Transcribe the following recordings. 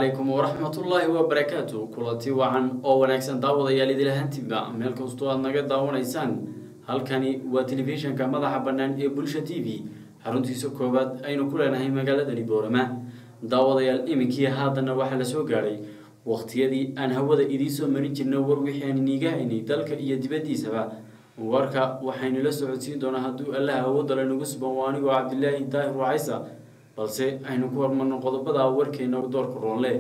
calaykum waraxmatullaahi wabarakaatu kulanti wacan oo wanaagsan daawadayaal idilahantiba meel kastoo aad naga daawanaysaan halkani waa telefishinka madaxa bannaan ee bulsha t v xaruntiisa koowaad aynu ku leenahay magaaladani boorama daawadayaal iminkii haddana waxaa la soo gaadhay waqtiyadii aan hawada idiinsoo marin jirna war wixii aan iniiga haynay dalka iyo dibaddiisaba warka waxaynu la socodsiin doonaa hadduu allaha awoodale nagu suban waa anigoo cabdilaahi daahir wacaysa balse aynu ku hormarno qodobada warkeena doorka roonle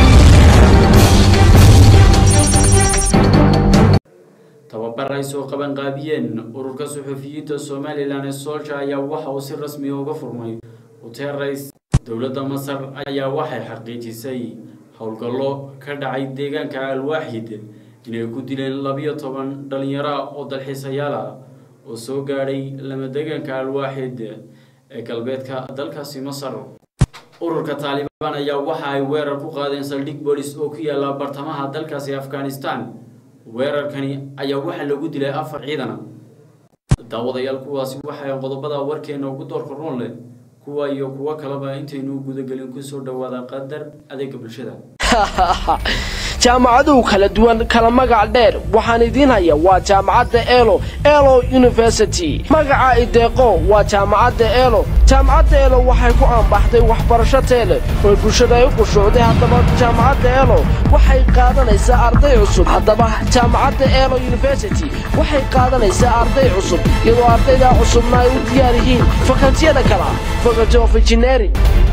tababar ay soo qaban qaabiyeen ururka suxufiyiinta somalilan ee soolja ayaa waxa uu si rasmiya uga furmay uteerays dowladda masar ayaa waxay xaqiijisay howlgallo ka dhacay deegaanka alwaaxid inay ku dileen labiyo toban dhalinyaro ah oo dalxiisayaal ah oo soo gaadhay lama deegaanka alwaaxid ee galbeedka dalkaasi masar ururka taalibaan ayaa waxa ay weerar ku qaadeen saldhig bolis oo ku yaala bartamaha dalkaasi afghanistan weerarkani ayaa waxaa lagu dilay afar ciidana daawadayaal kuwaasi waxay qodobada warkeena ugu doorka roon leh kuwa iyo kuwo kaleba intaynu gudagelin kusoo dhawaada qadar adeega bulshada jaamacaduhu kala duwan kala magac dheer waxaan idiin haya waa jaamacadda elo elo university magaca ideeqo waa jaamacadda elo jaamacadda elo waxay ku aanbaxday waxbarasho teele oo bulshada ay u qushuucday haddaba jaamacadda elo waxay qaadanaysaa arday cusub haddaba jaamacadda elo university waxay qaadanaysaa arday cusub iyadoo ardaydaa cusubna ay u diyaar yihiin fakaltiyada kala faculty of engineering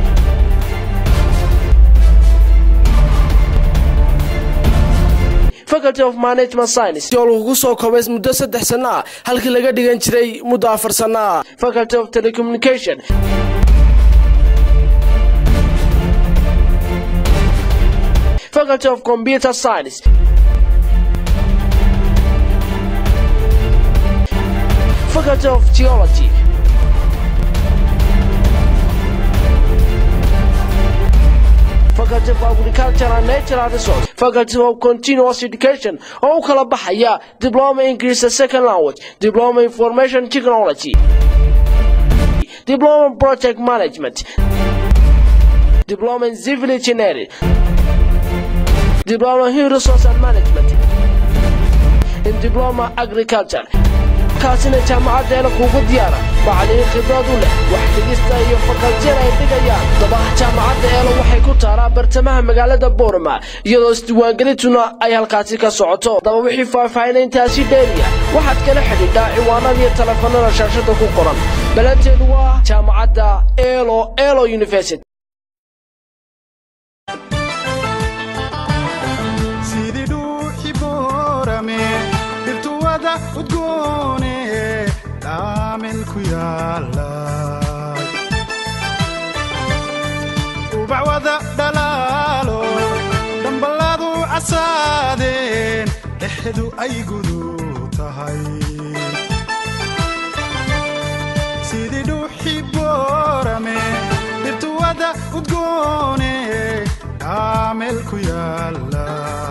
faculty of management science oo lagu soo koobay muddo saddex sanno ah halkii laga dhigan jiray muddo afar sanno ah faculty of telecommunication faculty of computer science faculty of geology faculty of agriculture and natural resource faculty of continuous education oo u kala baxaya diploma english second language diploma information technology diploma project management diploma in civil engineering diploma in resource and management in diploma agriculture kaasina jaamacadeena kuugu diyaara macallimiin khibrad u leh wax dhigista iyo fakaltiyada ay dhigayaan dabaha jaamacadda eelo waxay ku taalaa bartamaha magaalada boorama iyadoo isdiiwaangelintuna ay halkaasi ka socoto daba wixii faahfaahinay intaasi dheeriya waxaad kala xidhiidhaa ciwaanada iyo teleefanada shaashada ku qoran balanteedu waa jaamacadda elo elo university ubacwada dhalaalo dhamballaadu casaadeen dhexdu ay gudu tahay sidii dhuuxi boorame dhirtuwada udgoone dhaameel ku yaalla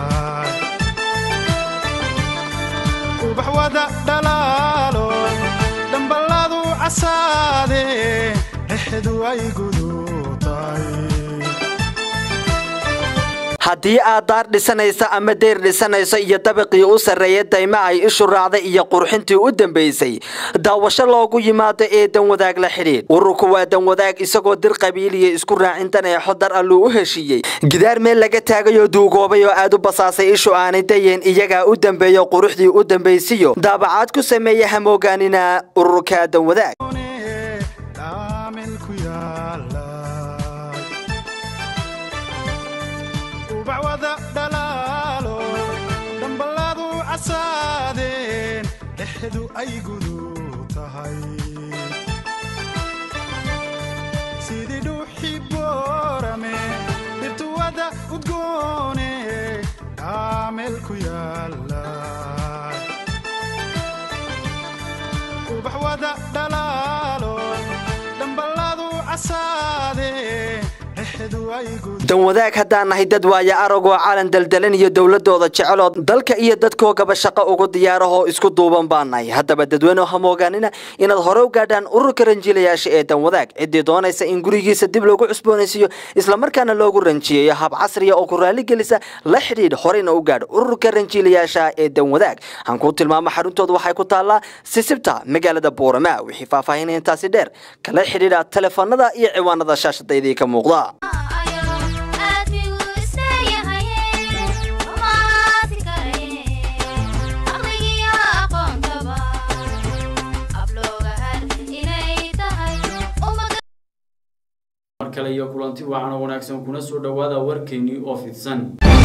ubaxwada dhalaalo dhamballaadu casaadeen dhexdu ay gudu haddii aad daar dhisanaysa ama deyr dhisanayso iyo dabaqii u sarreeya dayma ay ishu raacday iyo qurxintii u dambaysay daawasho loogu yimaado ee danwadaag la xidhiidh ururku waa danwadaag isagoo dir qabiiliya isku raacintan ee xodar alluu u heshiiyey gidaar meel laga taagayoo duugoobay oo aad u basaasay ishu aanay dayeen iyagaa u dambeeyo quruxdii u dambaysiyo daabacaad ku sameeya hamoogaanina ururka danwadaag ubacwada dhalaalo dhamballaadu casaadeen dhexdu ay gudu tahay sidii dhuuxi boorame dhirtuwada udgoone dhaameel ku yaalla ubaxwada dhalaalo dhamballaadu casaadeen eexdu aygu danwadaag haddaan nahay dad waaya aragoo calan daldalan iyo dowladooda jeceloo dalka iyo dadkoogaba shaqo ugu diyaarahoo isku duuban baan nahay haddaba dadweyne hamoogaanina inaad hore u gaadhaan ururka ranjiilayaasha ee danwadaag ciddii doonaysa in gurigiisa dib loogu cusboonaysiiyo islamarkaana loogu ranjiyeeyo hab casriya oo ku raaligelisa la xidhiidh horeyna u gaadh ururka ranjiilayaasha ee danwadaag aan kuu tilmaamo xaruntooda waxay ku taallaa sisibta magaalada boorama wixii faahfaahinaya intaasi dheer kala xidhiidha telefoonada iyo ciwaanada shaashadaydii ka muuqda mar kale iyo kulanti wacan oo wanaagsan kuna soo dhowaada warkeennii oo fidsan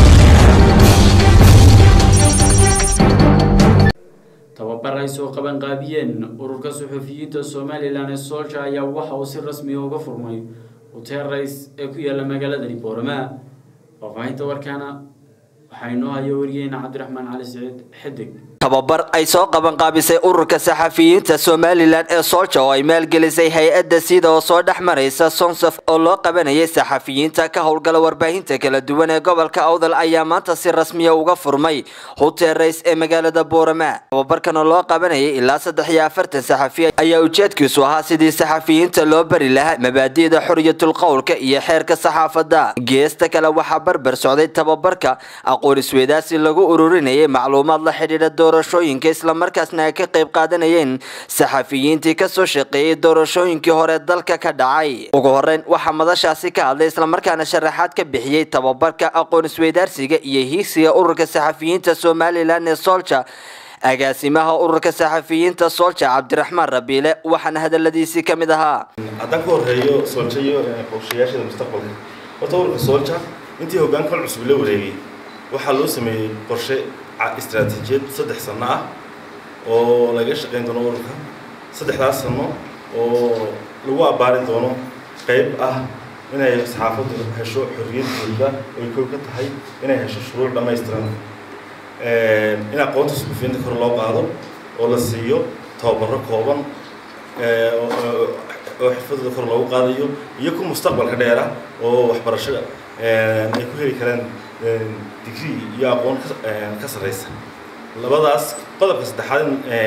tababar ay soo qaban qaabiyeen ururka suxufiyiinta somalilan ee soolja ayaa waxa uu si rasmiya uga furmay hotel rays ee ku yaala magaaladani boorama faahfaahinta warkaana waxaa inoo haya wariyeena cabdiraxmaan cali siciid xidig tababar ay soo qaban qaabisay ururka saxafiyiinta somalilan ee soolja oo ay maalgelisay hay-adda sida oo soo dhex maraysa sonsaf oo loo qabanayay saxafiyiinta ka howlgala warbaahinta kala duwan ee gobolka awdal ayaa maanta si rasmiya uga furmay hotel rays ee magaalada boorama tababarkan oo loo qabanayay ilaa saddex iyo afartan saxafi ayaa ujeedkiisu ahaa sidii saxafiyiinta loo bari lahaa mabaadi'da xoriyatul qowlka iyo xeerka saxaafadda geesta kale waxaa barbar socday tababarka aqoon isweydaasi lagu ururinayay macluumaad la xidhiidha doorashooyinka islamarkaasna ay ka qayb qaadanayeen saxafiyiintii kasoo shaqeeyey doorashooyinkii hore dalka ka dhacay ugu horeyn waxaa madashaasi ka hadlay islamarkaana sharaxaad ka bixiyey tababarka aqoon isweydaarsiga iyo hiigsiga ururka saxafiyiinta somalilan ee soolja agaasimaha ururka saxafiyiinta soolja cabdiraxmaan rabiile waxaana hadaladiisii ka mid ahaa haddaan ka horreeyo soolja iyo qorshayaashada mustaqbalka horta ururka soolja intii hoggaankan cusub la wareegay waxaa loo sameeyey qorshe istaraatiijiyad saddex sano ah oo laga shaqayn doono ururka saddexdaas sano oo lagu abbaarin doono qayb ah inay saxaafaddu hesho xorriyadooda oy kow ka tahay inay hesho shuruuc dhammaystiran in aqoonta suxufiyiinta kor loo qaado oo la siiyo tababaro kooban oo xirfadooda kor loogu qaadayo iyo ku mustaqbalka dheera oo waxbarasho ay ku heli karaan digrii iyo aqoon ka sarreysa labadaas qodobka saddexaad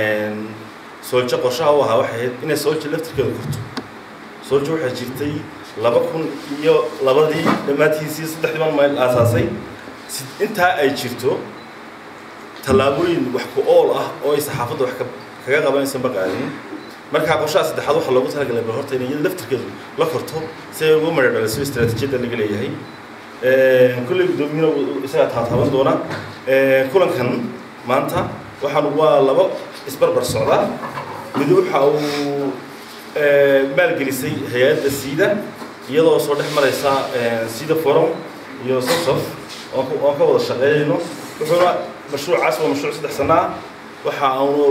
sooljo qorshaha u ahaa waxay ahayd inay sooljo laftirkeedu korto sooljo waxay jirtay laba kun iyo labadii dhammaantiisii saddexdii baan mayl aasaasay intaa ay jirto tallaabooyin wax ku ool ah oo ay saxaafadda wax kaga qabanaysa ma qaadin markaa qorshaha saddexaad waxaa loogu talagalay bal horta inay iyada laftirkeedu la korto si ay ugu madhadhaliso istaraatiijiyadda laga leeyahay kulley guddoomiyana isagaa taataaban doona kulankan maanta waxaan waa laba isbarbar socda mid waxa uu maalgelisay hay-adda siida iyadoo soo dhex maraysa sida forum iyo sosof oon ka wada shaqeynayno wuxuuna mashruucaas waa mashruuc saddex sano ah waxa aanu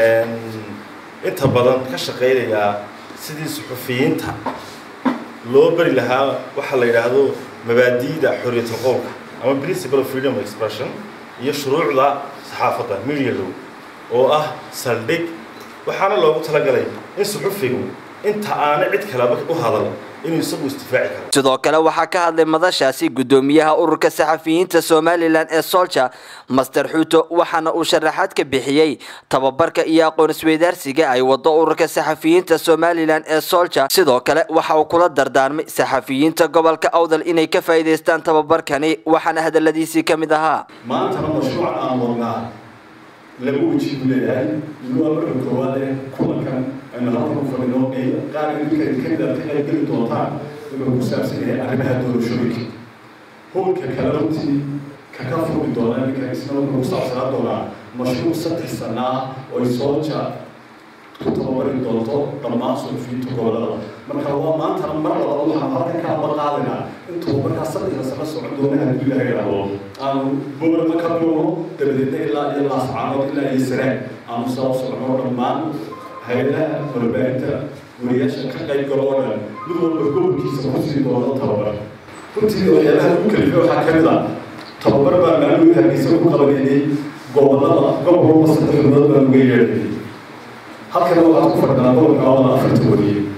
inta badan ka shaqeynayaa sidii suxufiyiinta loo bari lahaa waxa la yidhaahdo mabaadi'da xorriyatul qowlka ama principle of freedom of expression iyo shuruucda saxaafadda media law oo ah saldhig waxaana loogu talagalay in suxufigu inta aana cid kaleba u hadal inuu isagu istifaaci karo sidoo kale waxaa ka hadlay madashaasi guddoomiyaha ururka saxafiyiinta somalilan ee soolja master xuuto waxaana uu sharaxaad ka bixiyey tababarka iyo aqoon isweydaarsiga ay wado ururka saxafiyiinta somalilan ee soolja sidoo kale waxa uu kula dardaarmay saxafiyiinta gobolka awdal inay ka faa'iidaystaan tababarkani waxaana hadaladiisii ka mid ahaa maantana mashruuc aan wadnaa laba weji buu leeyahay mid waa marka koowaad ee kulankan aynu halkan u fadhino ee qaar idinka idinka mid aad ka qayb geli doontaan wuxuu ku saabsan yahay arrimaha doorashooyinka howlka kale runtii ka ka furmi doona iminka isna wuxuu ku saabsanaa doonaa mashruuc saddex sana ah oo ay sooja ku tababari doonto dhammaan suxufiyiinta gobolada marka waa maantana mar walba waxaan halkan ka aba qaadinaa intuu markaa saddexda sano socon doona haddii ilaha yidhaahdo aanu boorama ka bilowno dabadeedna ilaa iyo laascaanood ilaa iyo saraan aanu saa u socono dhammaan hay-adaha warbaahinta wariyaasha ka qayb galo oo dhan mid walba gobolkiisa ku sii doono tababar runtii waxyaalaha ugu kalifa waxaa ka mid ah tababar baa maalin hargeysa ku qabanayay gobolada gobol walba saddex xubnood baan uga yeedhayay halkana waxaad ku fadhinaa gobolka awada afarta wariye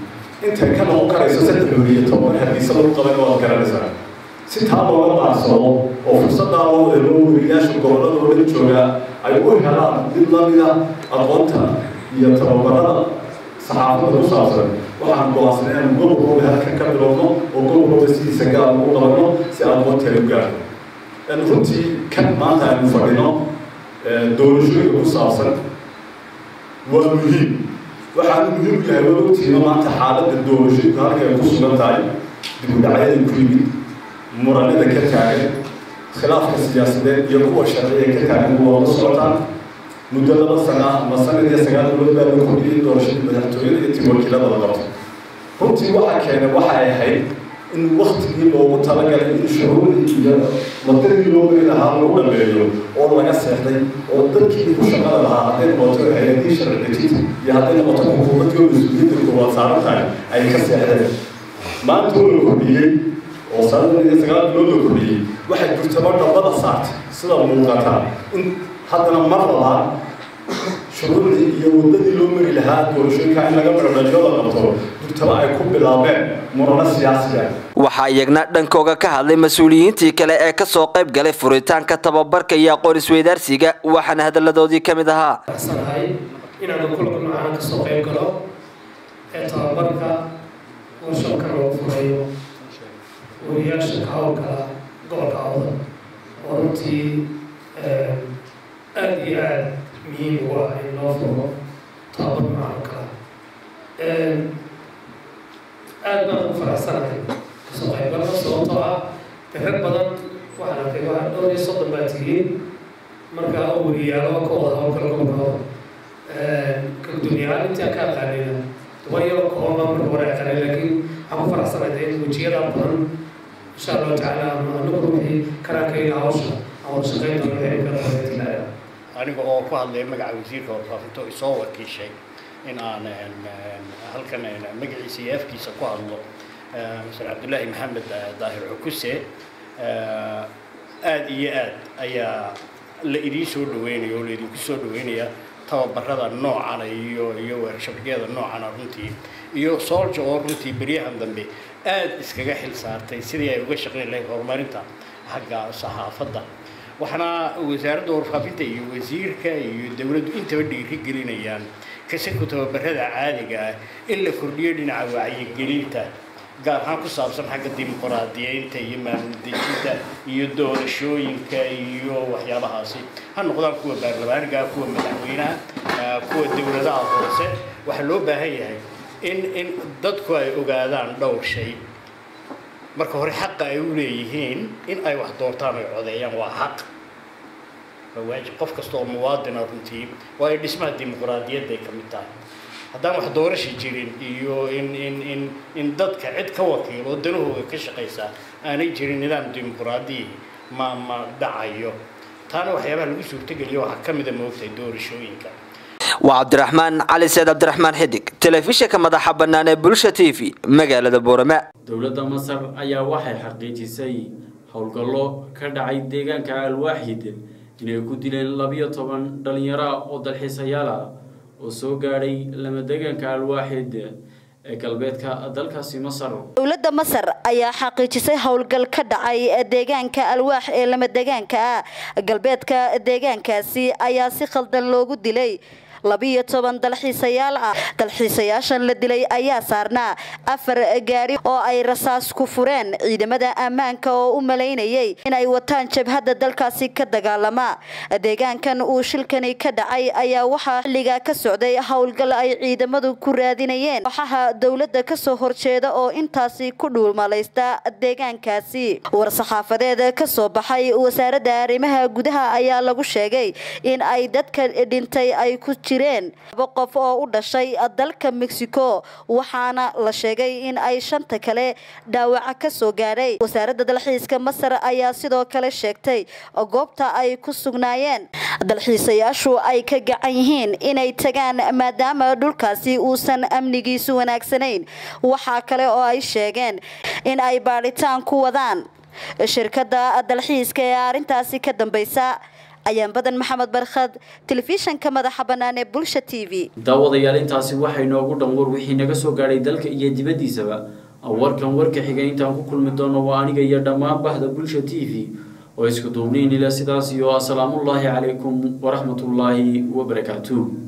intay ka noqon karayso saddex weriyo toban hadiise lagu qaban waad garanaysaa si taa looga maarsado oo fursaddaa loo eelo weriyaasha gobollada oo dhan joogaa ay u helaan mid lamida aqoonta iyo tababarada saxaafadda ku saabsan waxaan go-aansanay inaan gobolkooda halkan ka bilowno oo gobolkooda sidiisa gaar ugu qabanno si aqoonteeda u gaarno runtii kan maanta aynu fadhino doorashooyinka ku saabsan waa muhiim waxaanu muhiim u yahay waa ogtiina maanta xaaladda doorashooyinku halka ay ku sugan tahay dib u dhacyada ku yimid muranada ka taagan khilaafka siyaasadeed iyo kuwa sharciya ka taagan waa la socotaan muddo laba sana ama sanad iyo sagaal bilood baa la kordhiyey doorashadii madaxtooyada iyo tii wakiilada la qabto runtii waxa keenay waxa ay ahayd in waktigii loogu talagalay in shuruudii iyo wadadii loo geli lahaa lagu dhameeyo oo laga seexday oo dadkii ku shaqada lahaa hadday noqoto hay-adii sharci dejinta iyo hadday noqoto xukuumadii oo mas-uuliyadda koowaad saaran tahay ay ka seexdeen maanta oo la kordhiyey oo sanadii iyo sagaal bilood la kordhiyey waxay jirtaba dhabbada saartay sida muuqata in haddana mar labaad shuruudii iyo wadadii loo mari lahaa doorashooyinka in laga mardhaliyo la qabto durtaba ay ku bilaabeen murano siyaasi ah waxaa iyagna dhankooga ka hadlay mas-uuliyiintii kale ee kasoo qayb galay furitaanka tababarka iyo aqoon isweydaarsiga waxaana hadalladoodii ka mid ahaa sanahay inaanu kulanka noocan kasoo qayb galo ee tababarka warshabka loo furayo wariyaasha ka howlgala gobolka awdan oo runtii aada iyo aada muhiim ugu ah in loo furo tababar noocan kala aada baan ugu faraxsanahay kasoo qaybgalka sababtoo ah de rag badan waxaan arkay waa dhowr iyo soddon baa tihiin markaa oo weriyaalo ka wada howlgala gobolkooda kalduuniyahaan intii aan ka aqaanayna duban yaro kooban marka hore aqaanay laakiin waxaan ku faraxsanahay in wejiyada badan insha allahu tacaala anagu ruuxii karaakayga hawsha aan wada shaqayn doono xilka dabeetilaa aniga oo ku hadlaya magaca wasiirka warfaafinta oo isoo wakiishay in aan halkan magaciisa iyo afkiisa ku hadlo mr cabdullaahi maxamed daahir cukuse aada iyo aad ayaa la idiin soo dhaweynaya oo la idinku soo dhaweynaya tababarada noocana iyo iyo weershabyada noocana runtii iyo soolja oo runtii beryahan dambe aada iskaga xil saartay sidii ay uga shaqayn lahayd horumarinta xagga saxaafadda waxaana wasaaradda warfaafinta iyo wasiirka iyo dowladdu intaba dhiiri gelinayaan kasanku tababarada caadiga ah in la kordhiyo dhinaca wacyigelinta gaar ahaan ku saabsan xagga dimuqraadiyeynta iyo maamul dejinta iyo doorashooyinka iyo waxyaabahaasi ha noqdaan kuwa baarlamaaniga kuwa madaxweynaha kuwa dowladaha hoose waxaa loo baahan yahay in in dadku ay ogaadaan dhowr shay marka hore xaqa ay u leeyihiin in ay wax doortaan ay codeeyaan waa xaq waa waajib qof kasta oo muwaadina runtii waayo dhismaha dimuqraadiyadday ka mid tahay haddaan wax doorasha jirin iyo in in in in dadka cid ka wakiil oo danahooda ka shaqaysa aanay jirin nidaam dimuqraadiyi ma ma dhacayo taana waxyaabaha lagu suurtogeliyo waxaa ka mida moogtahay doorashooyinka waa cabdiraxmaan cali seed cabdiraxmaan xidig telefishinka madaxa bannaan ee bulsha t v magaalada boorama dowladda masar ayaa waxay xaqiijisay howlgallo ka dhacay deegaanka alwaaxid inay ku dileen labiyo toban dhalinyaro ah oo dalxiisayaal ah oo soo gaadhay lama deegaanka alwaaxid ee galbeedka dalkaasi masar dowladda masar ayaa xaqiijisay howlgal ka dhacay deegaanka alwaax ee lama deegaanka ah galbeedka deegaankaasi ayaa si khaldan loogu dilay labiyo toban dalxiisayaal ah dalxiisayaashan la dilay ayaa saarnaa afar gaari oo ay rasaas ku fureen ciidamada ammaanka oo u malaynayay inay wataan jabhadda dalkaasi ka dagaalama deegaankan uu shilkani ka dhacay ayaa waxaa xilligaa ka socday howlgal ay ciidamadu ku raadinayeen kooxaha dowladda kasoo horjeeda oo intaasi ku dhuulmalaysta deegaankaasi war-saxaafadeed kasoo baxay wasaaradda arrimaha gudaha ayaa lagu sheegay in ay dadka dhintay ay ku laba qof oo u dhashay dalka mexico waxaana la sheegay in ay shanta kale dhaawaca ka soo gaadhay wasaaradda dalxiiska masar ayaa sidoo kale sheegtay goobta ay ku sugnaayeen dalxiisayaashu ay ka gacan yihiin inay tagaan maadaama dhulkaasi uusan amnigiisu wanaagsanayn waxaa kale oo ay sheegeen in ay baadhitaan ku wadaan shirkadda dalxiiska ee arrintaasi ka dambaysa ayaan badan maxamed barkhad telefishanka madaxa bannaan ee bulsha t v daawadayaal intaasi waxay noogu dhan war wixii naga soo gaadhay dalka iyo dibaddiisaba warkan warka xigay intaan ku kulmi doono waa aniga iyo dhammaan bahda bulsha t v oo isku duubniin ila sidaas iyo asalaamullaahi calaykum waraxmatullaahi wabarakaatuh